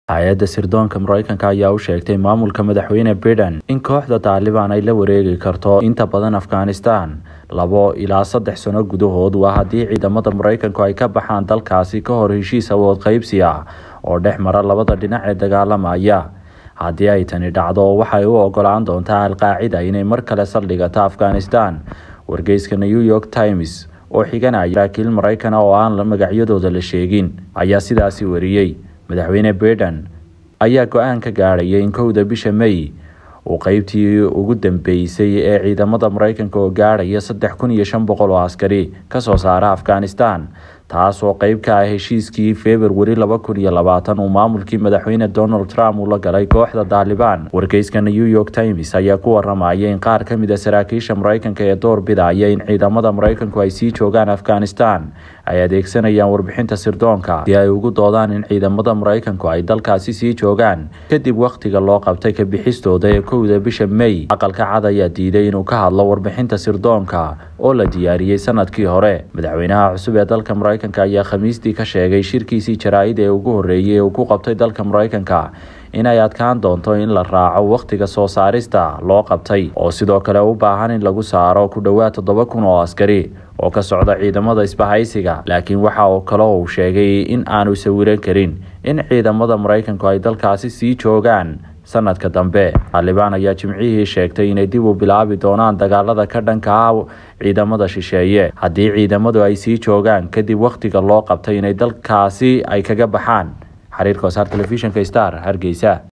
hay-adda sirdoonka mareykanka ayaa u sheegtay maamulka madaxweyne biden in kooxda taalibaan ay la wareegi karto inta badan afghanistan labo ilaa saddex sano gudahood waa haddii ciidamada mareykanku ay ka baxaan dalkaasi ka hor heshiis awood qaybsi ah oo dhex mara labada dhinac ee dagaalamaya haddii ay tani dhacdo waxay u ogolaan doontaa alqaacida inay mar kale saldhigato afghanistan wargeyska new york times oo xiganaya saraakiil maraykana oo aan magacyadooda la sheegin ayaa sidaasi wariyey madaxweyne biden ayaa go-aan ka gaadhaya in kowda bisha may uu qeybtii ugu dambeysay ee ciidamada mareykanka oo gaadhaya saddex kun iyo shan boqol oo askari kasoo saara afghanistan taas oo qeyb ka ah heshiiskii februari laba kun iyo labaatan uu maamulkii madaxweyne donald trump uu la galay kooxda taalibaan wargeyska new york times ayaa ku waramaya in qaar ka mid a saraakiisha mareykanka ee door bidaya in ciidamada mareykanku ay sii joogaan afghanistan ay adeegsanayaan warbixinta sirdoonka si ay ugu doodaan in ciidamada mareykanku ay dalkaasi sii joogaan kadib wakhtiga loo qabtay ka bixistooda ee kowda bisha may aqalka cad ayaa diiday inuu ka hadlo warbixinta sirdoonka oo la diyaariyey sanadkii hore madaxweynaha cusub ee dalka mareykanka ayaa khamiistii ka sheegay shirkiisii jaraa-id ee ugu horreeyey ee uu ku qabtay dalka mareykanka inay adkaan doonto in la raaco wakhtiga soo saarista loo qabtay oo sidoo kale u baahan in lagu saaro ku dhowaad toddoba kun oo askari oo ka socda ciidamada isbahaysiga laakiin waxa uu kale uu sheegay in aanu sawiran karin in ciidamada mareykanku ay dalkaasi sii joogaan sanadka dambe taalibaan ayaa jimcihii sheegtay inay dib u bilaabi doonaan dagaalada ka dhanka ah ciidamada shisheeye haddii ciidamadu ay sii joogaan kadib wakhtiga loo qabtay inay dalkaasi ay kaga baxaan xiriirka wasaar telefishinka star hargeysa